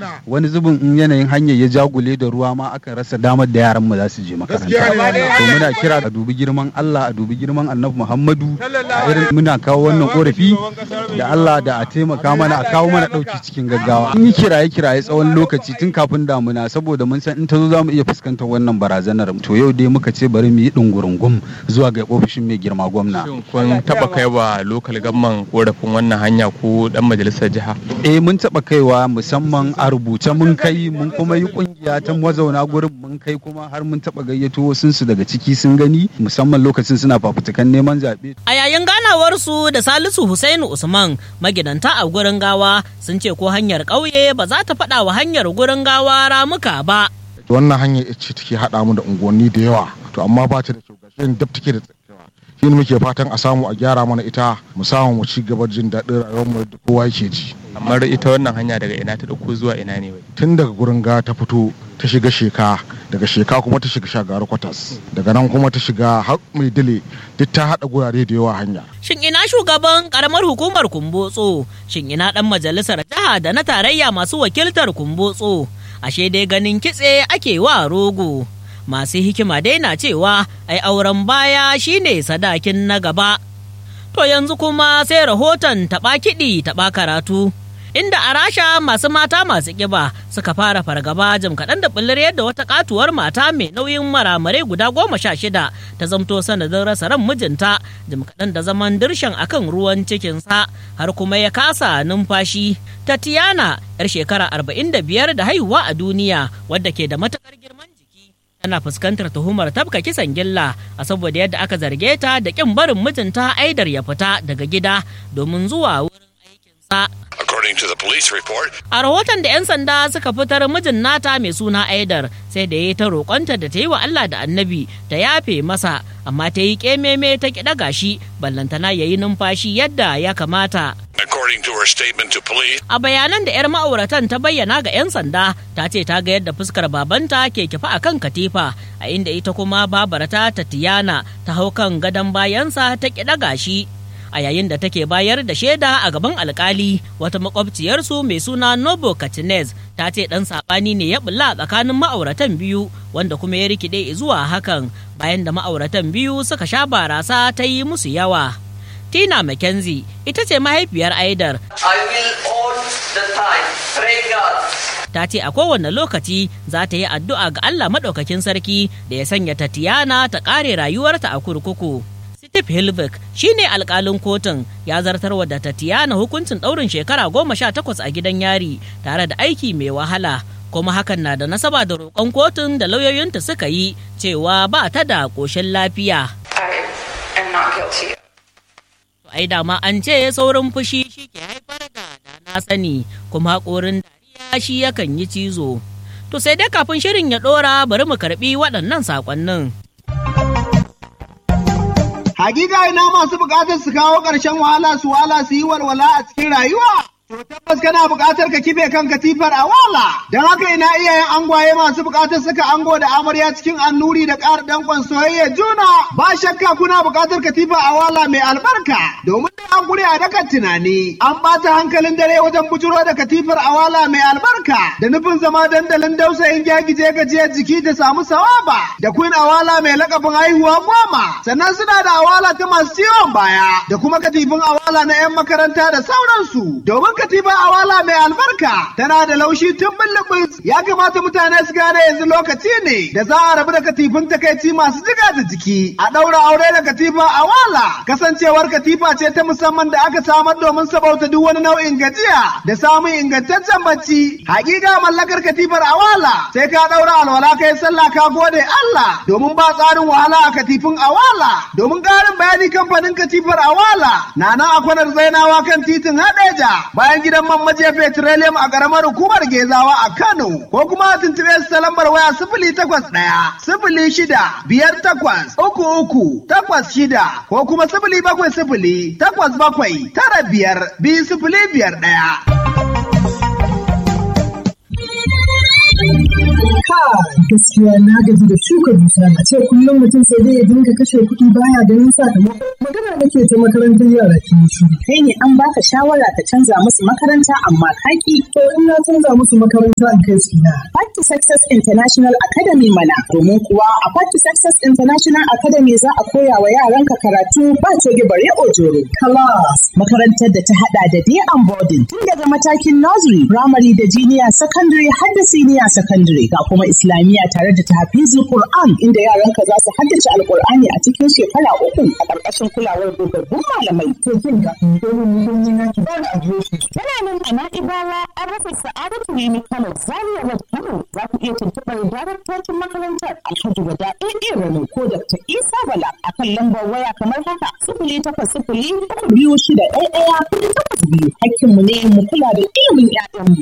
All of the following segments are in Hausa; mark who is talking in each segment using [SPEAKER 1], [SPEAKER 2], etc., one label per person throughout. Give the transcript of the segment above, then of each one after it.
[SPEAKER 1] wani zubin in yanayin hanyar ya jagule da ruwa ma akan rasa damar da yaran mu za su je makaranta
[SPEAKER 2] Gaskiya ne.
[SPEAKER 1] to muna kira a dubi girman Allah a dubi girman Annabi Muhammadu a irin muna kawo wannan korafi da Allah da a taimaka mana a kawo mana dauki cikin gaggawa in yi kiraye kiraye tsawon lokaci tun kafin damuna saboda mun san in ta zo za mu iya fuskantar wannan barazanar to yau dai muka ce bari mu yi dungurungum zuwa ga ofishin mai girma gwamna
[SPEAKER 3] Shin kun taba kai wa lokal gamman korafin wannan hanya ko dan majalisar jiha
[SPEAKER 1] eh mun taɓa kaiwa musamman a rubuce mun kai mun kuma yi kungiya ta mazauna gurin mun kai kuma har mun taɓa gayyato wasu su daga ciki sun gani musamman lokacin suna fafutukan neman zaɓe
[SPEAKER 4] A yayin ganawarsu da Salisu Husainu Usman magidanta a gurin gawa sun ce ko hanyar ƙauye ba za ta faɗa wa hanyar gurin gawa ramuka ba.
[SPEAKER 2] wannan hanyar ce take haɗa mu da unguwanni da yawa to amma ba ta da kyau gashi dab take da tsakewa shi ne muke fatan a samu a gyara mana ita mu samu mu ci gaba da jin daɗin rayuwar mu da kowa yake ji
[SPEAKER 3] kamar ita wannan hanya daga ina ta dauko zuwa ina ne wai
[SPEAKER 2] tun daga gurin ga ta fito ta shiga sheka daga sheka kuma ta shiga shagaru kwatas daga nan kuma ta shiga har mai dile duk ta haɗa gurare da yawa hanya
[SPEAKER 4] Shin ina shugaban karamar hukumar Kumbotso? Shin ina ɗan majalisar jiha da na tarayya masu wakiltar Kumbotso? Ashe dai ganin kitse ake wa rogo. Masu hikima dai na cewa ai auren baya shine sadakin na gaba. To yanzu kuma sai rahoton taɓa kiɗi taɓa karatu. Inda a rasha masu mata masu ƙiba suka fara fargaba jim kaɗan da ɓullar yadda wata katuwar mata mai nauyin maramare guda goma sha shida ta zamto sanadin rasa ran mijinta jim kaɗan da zaman dirshan akan ruwan cikinsa har kuma ya kasa numfashi. Tatiana yar shekara arba'in da biyar da haihuwa a duniya wadda ke da matuƙar girman jiki tana fuskantar tuhumar tabka kisan gilla a saboda yadda aka zarge ta da ƙin barin mijinta aidar ya fita daga gida domin zuwa wurin aikinsa.
[SPEAKER 5] According to the police report,
[SPEAKER 4] A rahoton da 'yan sanda suka fitar mijin nata mai suna Aidar sai da ya yi ta roƙonta da ta yi wa Allah da annabi ta yafe masa amma ta yi ƙememe ta kiɗa gashi ballantana ya yi numfashi yadda ya kamata.
[SPEAKER 5] according to her statement to police,
[SPEAKER 4] A bayanan da 'yar ma'auratan ta bayyana ga 'yan sanda ta ce ta ga yadda fuskar babanta ke kifa a kan katifa a inda ita kuma babarta Tatiyana ta hau kan gadon bayansa ta kiɗa gashi. A yayin da take bayar da shaida a gaban alkali wata makwabciyarsu mai suna Nobo Katinez ta ce ɗan saɓani ne ya bulla tsakanin ma'auratan biyu wanda kuma ya rikide zuwa hakan bayan da ma'auratan biyu suka sha barasa ta yi musu yawa. Tina McKenzie ita ce mahaifiyar Aidar
[SPEAKER 6] I will all the time pray God
[SPEAKER 4] ta ce a kowane lokaci za ta yi addu'a ga Allah maɗaukakin sarki da ya sanya Tatiana ta ƙare rayuwarta a kurkuku. Steve Hilvik shi ne alƙalin kotun ya zartarwa da Tatiana hukuncin ɗaurin shekara goma sha takwas a gidan yari tare da aiki mai wahala. kuma hakan na da nasaba da roƙon kotun da lauyoyinta suka yi cewa ba ta da ƙoshin lafiya.
[SPEAKER 6] I am not guilty.
[SPEAKER 4] To ai dama an ce saurin fushi shi ke haifar da da na sani kuma haƙorin dariya shi yakan yi cizo. To sai dai kafin shirin ya ɗora bari mu karɓi waɗannan saƙonnin.
[SPEAKER 7] Hakika ina masu bukatar su kawo ƙarshen wahala su wala su yi walwala a cikin rayuwa. To tabbas kana buƙatar ka kife kan katifar a wala. Don haka ina iyayen angwaye masu buƙatar saka ango da amarya cikin annuri da ƙara danƙon soyayya juna. Ba shakka kuna buƙatar katifa a wala mai albarka. Domin da an gure a dakan tunani. An ɓata hankalin dare wajen bujuro da katifar a wala mai albarka. Da nufin zama dandalin dausayin gyagije gajiyar jiki da samu sawaba. Da queen awala mai lakabin haihuwa goma. Sannan suna da awala ta masu ciwon baya. Da kuma katifin awala na 'yan makaranta da sauransu. Domin katifa awala mai albarka tana da laushi tun bullubus ya kamata mutane su gane yanzu lokaci ne da za a rabu da katifin takaici masu jiga da jiki a ɗaura aure da katifa awala kasancewar katifa ce ta musamman da aka samar domin sabauta duk wani nau'in gajiya da samun ingantaccen bacci hakika mallakar katifar awala sai ka ɗaura alwala kai sallah ka gode Allah domin ba tsarin wahala a katifin awala domin ƙarin bayani kamfanin katifar awala na nan a kwanar zainawa kan titin hadeja bayan gidan man maje petroleum a ƙaramar hukumar gezawa a Kano ko kuma a tuntuɓe su ta lambar waya sifili takwas ɗaya sifili shida biyar takwas uku uku takwas shida ko kuma sifili bakwai sifili takwas bakwai tara biyar biyu sifili biyar ɗaya.
[SPEAKER 8] gaskiya na gaji da shuka dusa a ce kullum mutum sai dai ya dinga kashe kuɗi baya ganin sakamako magana nake ta makarantar yara ke shi
[SPEAKER 9] kai ne an baka shawara ka canza musu makaranta amma kaki
[SPEAKER 8] to in na canza musu makaranta in kai su na
[SPEAKER 9] Part to Success International Academy mana domin kuwa a Part to Success International Academy za a koya wa yaranka karatu ba coge bare ojoro class makarantar da ta hada da day and boarding tun daga matakin nursery primary da junior secondary har da senior secondary ga kuma islamiyya tare da tahfizul Qur'an inda yaranka za su haddace alqur'ani a cikin shekara uku a ƙarƙashin kulawar dogaggun malamai
[SPEAKER 8] to kin ga domin mun yi naki ba da adireshi
[SPEAKER 9] Yana nan a Na'ibawa an rufe Sa'adatu Rimi Kano Zaria Road Kano za ku iya tuntuɓar daraktocin makarantar Alhaji Wada AA Rano ko Dr. Isa Bala a kan lambar waya kamar haka sifili takwas sifili uku biyu shida ɗaya ɗaya kuɗi takwas biyu hakkinmu ne mu kula da ilimin 'ya'yanmu.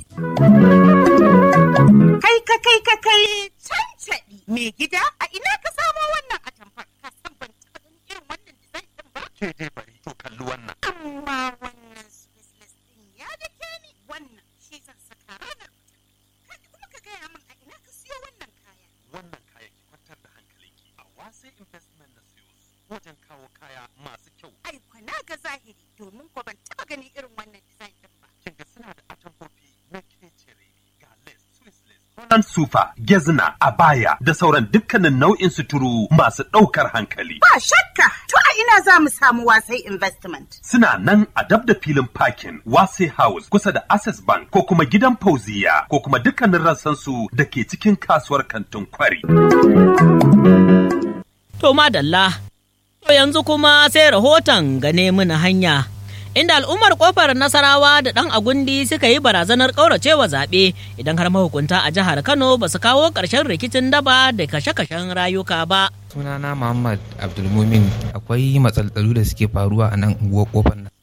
[SPEAKER 10] Kai ka kai ka kai cancaɗi mai gida a ina ka samo wannan atamfar ka san ban taɓa ganin irin wannan design ɗin ba.
[SPEAKER 11] Ke dai bari to kalli wannan.
[SPEAKER 10] Amma wannan Swiss ɗin ya da ke ni wannan shi zan saka ranar mutum. Kai kuma ka gaya min a ina ka siyo wannan kaya.
[SPEAKER 11] Wannan kaya ki kwantar da hankalinki a wasai investment na siyo su wajen kawo kaya masu kyau.
[SPEAKER 10] Ai kwana ga zahiri domin ko ban taɓa ganin irin wannan design ɗin ba.
[SPEAKER 11] Kin ga suna da atamfofi na kecere ga lace, Swiss lace, Holland sufa, gezna, abaya da sauran dukkanin nau'in suturu masu ɗaukar hankali.
[SPEAKER 10] Ba shakka to a ina za mu samu wasai investment.
[SPEAKER 11] Suna nan a dab da filin parking Wase House kusa da Access Bank ko kuma gidan Fauziya ko kuma dukkanin rassansu da ke cikin kasuwar kantin kwari.
[SPEAKER 4] To madalla, to yanzu kuma sai rahoton gane mini hanya. Inda al'ummar kofar Nasarawa da ɗan Agundi suka yi barazanar ƙauracewa zaɓe idan har mahukunta a jihar Kano ba su kawo ƙarshen rikicin daba da kashe-kashen rayuka ba.
[SPEAKER 12] sunana muhammad abdulmumin akwai matsaltsalu da suke faruwa a nan unguwar kofar nan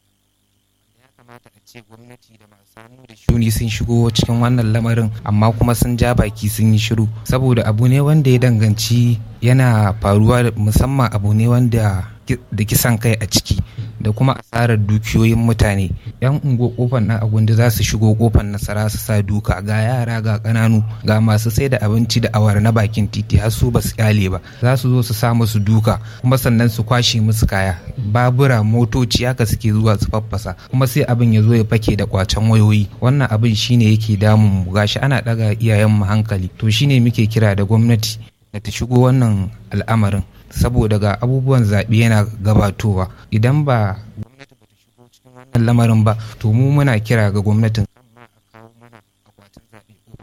[SPEAKER 12] ya kamata a ce gwamnati da masu hannu da shuni sun shigo cikin wannan lamarin amma kuma sun ja baki sun yi shiru saboda abu ne wanda ya danganci yana faruwa musamman abu ne wanda da kisan kai a ciki da kuma asarar dukiyoyin mutane yan ungo kofar nan agundi za su shigo kofar nasara su sa duka ga yara ga kananu ga masu sai da abinci da awara na bakin titi har su ba su kyale ba za su zo su sa musu duka kuma sannan su kwashe musu kaya babura motoci haka suke zuwa su faffasa kuma sai abin ya zo ya fake da kwacen wayoyi wannan abin shine yake damun mu gashi ana daga iyayen mu hankali to shine muke kira da gwamnati da ta shigo wannan al'amarin saboda ga abubuwan zaɓe yana gabatowa idan ba gwamnati ba ta shigo cikin wannan lamarin ba to mu muna kira ga gwamnatin kan ma a kawo mana akwatin zaɓe da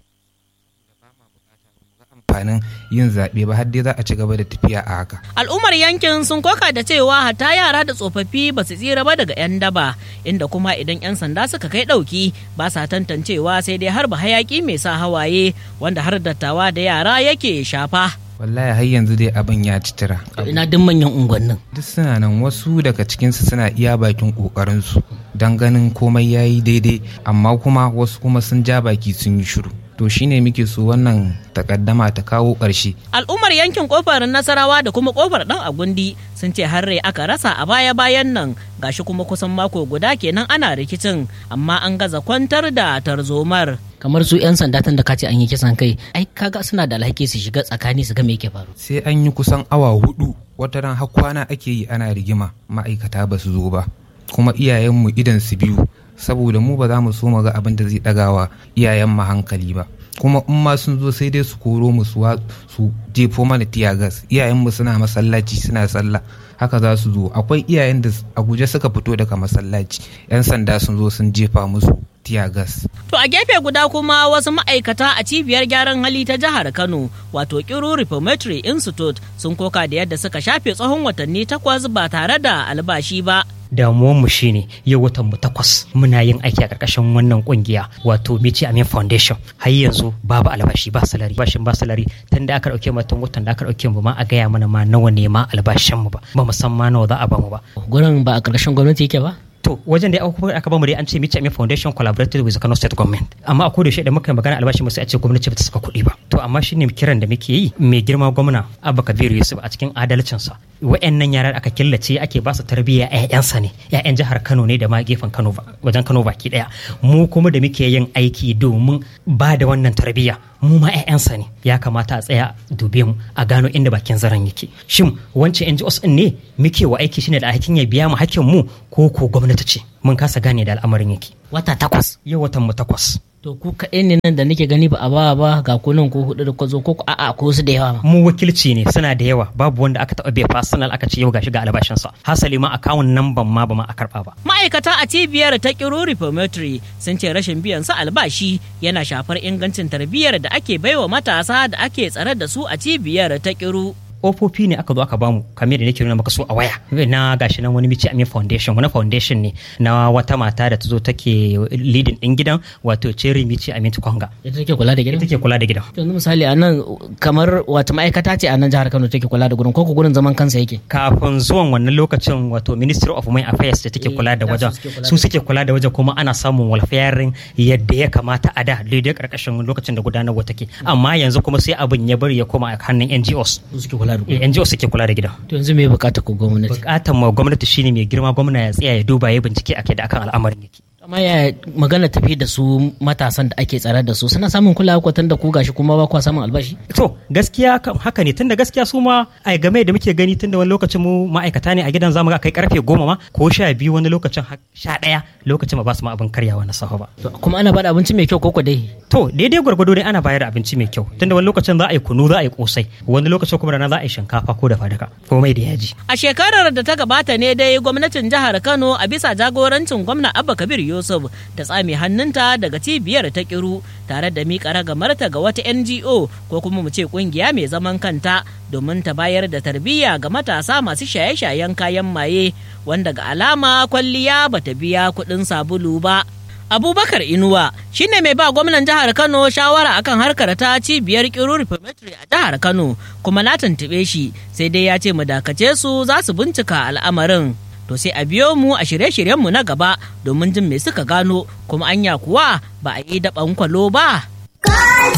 [SPEAKER 12] ba ma bukata ba mu ga amfanin yin zaɓe ba har dai za a ci gaba da tafiya a haka
[SPEAKER 4] Al'ummar yankin sun koka da cewa hatta yara da tsofaffi ba su tsira ba daga 'yan daba, inda kuma idan 'yan sanda suka kai ɗauki ba sa tantancewa sai dai harba hayaki mai sa hawaye wanda har dattawa da yara yake shafa.
[SPEAKER 12] wallahi har yanzu dai abin ya ci tira
[SPEAKER 4] Ina duk manyan unguwannin.
[SPEAKER 12] duk suna nan wasu daga cikinsu suna iya bakin ƙoƙarinsu don ganin komai ya yi daidai amma kuma wasu kuma sun ja baki sun yi shiru to shine muke so wannan takaddama ta kawo ƙarshe
[SPEAKER 4] Al'ummar yankin kofar Nasarawa da kuma kofar ɗan Agundi sun ce har rai aka rasa a baya-bayan nan gashi kuma kusan mako guda kenan ana rikicin amma an gaza kwantar da tarzomar. Kamar su 'yan sanda tun da kace an yi kisan kai, ai kaga suna da alhaki su shiga tsakani su ga me yake faru.
[SPEAKER 12] sai an yi kusan awa hudu wata ran har kwana ake yi ana rigima ma'aikata ba su zo ba kuma iyayenmu idan su biyu saboda mu ba za mu so mu ga abin da zai ɗagawa iyayen mu hankali ba kuma in ma sun zo sai dai su koro mu su wa- su jefo mana tiyagas iyayenmu suna masallaci suna sallah haka za su zo akwai iyayen da a guje suka fito daga masallaci yan sanda sun zo sun jefa musu tiyagas
[SPEAKER 4] To a gefe guda kuma wasu ma'aikata a cibiyar gyaran hali ta jihar Kano wato Kiru Reformatory Institute sun koka da yadda suka shafe tsawon watanni takwas ba tare da albashi ba.
[SPEAKER 13] damuwanmu shine yau watan mu takwas muna yin aiki a ƙarƙashin wannan ƙungiya wato Michi Amin Foundation har yanzu babu albashi ba salari bashin ba salari tun da aka ɗauke mu tun watan da aka ɗauke mu ma a gaya mana ma nawa ne ma albashin mu ba ba mu san ma nawa za a ba mu ba
[SPEAKER 4] Gurin ba a ƙarƙashin gwamnati yake ba?
[SPEAKER 13] to wajen da aka aka bamu dai an ce Michi Amin Foundation collaborated with the Kano State Government amma a koda shi da muka yi magana albashi mu sai a ce gwamnati ba ta saka kuɗi ba to amma shine kiran da muke yi mai girma gwamna Abba Kabiru Yusuf a cikin adalcinsa wa'annan yaran aka killace ake ba su tarbiyya ƴaƴansa ne ƴaƴan jihar Kano ne da ma gefen Kano ba- wajen Kano baki daya mu kuma da muke yin aiki domin ba da wannan tarbiyya mu ma 'ya'yansa ne ya kamata a tsaya dube mu a gano inda bakin zaren yake shin wancan NGOs din ne muke wa aiki shine da alhakin ya biya mu hakkin mu ko ko gwamnati ce mun kasa gane da al'amarin yake
[SPEAKER 4] wata takwas
[SPEAKER 13] yau watan mu takwas
[SPEAKER 4] to ku kaɗai ne nan da nake gani ba a ba ba ga kunan ko hudu da kwazo ko a'a ko su da yawa
[SPEAKER 13] mu wakilci ne suna da yawa babu wanda aka taɓa bai personal aka ce yau gashi ga albashinsa hasali ma akawun nan ban ma ba ma a karɓa ba
[SPEAKER 4] ma'aikata a cibiyar ta kiro reformatory sun ce rashin biyan su albashi yana shafar ingancin tarbiyyar da ake baiwa matasa da ake tsare da su a cibiyar ta kiro
[SPEAKER 13] ofofi ne aka zo aka bamu kamar da nake nuna maka so a waya na gashi nan wani mici amin foundation wani foundation ne na wata mata da ta zo take leading din gidan wato cherry mici amin konga
[SPEAKER 4] ita take kula da gidan
[SPEAKER 13] take kula da gidan
[SPEAKER 4] yanzu misali a nan kamar wata ma'aikata ce a nan jihar Kano take kula da gurin ko gurin zaman kansa yake
[SPEAKER 13] kafin zuwan wannan lokacin wato ministry of women affairs da take kula da wajen su suke kula da wajen kuma ana samun welfare yadda ya kamata a da daidai karkashin lokacin da gudanarwa take amma yanzu kuma sai abin ya bari ya koma a hannun NGOs
[SPEAKER 4] suke kula da
[SPEAKER 13] gurin NGO suke kula da gidan
[SPEAKER 4] to yanzu me bukata ku gwamnati
[SPEAKER 13] bukatan ma gwamnati shine mai girma gwamna ya tsaya ya duba ya bincike akai da akan al'amarin yake
[SPEAKER 4] amma ya magana tafi da su matasan da ake tsare da su suna samun kulawa kwatan da ku gashi kuma ba kwa samun albashi
[SPEAKER 13] to gaskiya haka ne tunda gaskiya su ma ai game da muke gani tunda wani lokacin mu ma'aikata ne a gidan zamu ga kai karfe goma ma ko sha biyu wani lokacin sha ɗaya lokacin ba su ma abin karyawa na safa ba
[SPEAKER 4] kuma ana bada abinci mai kyau koko dai
[SPEAKER 13] to daidai gwargwado dai ana bayar da abinci mai kyau tunda wani lokacin za a yi kunu za a yi kosai wani lokacin kuma rana za a yi shinkafa ko da fadaka komai da yaji
[SPEAKER 4] a shekarar da ta gabata ne dai gwamnatin jihar Kano a bisa jagorancin gwamna Abba Kabir Yusuf ta tsame hannunta daga cibiyar ta kiru tare da miƙa ragamarta ga wata NGO ko kuma mu ce kungiya mai zaman kanta domin ta bayar da tarbiyya ga matasa masu shaye-shayen kayan maye wanda ga alama kwalliya bata biya kuɗin sabulu ba. Abubakar Inuwa shine mai ba gwamnan jihar Kano shawara akan harkar ta cibiyar Kiru Reformatory a jihar Kano kuma na tuntuɓe shi sai dai ya ce mu dakace su za su bincika al'amarin. To sai a biyo mu a shirye-shiryenmu na gaba domin jin me suka gano kuma anya kuwa ba a yi daɓan kwalo ba.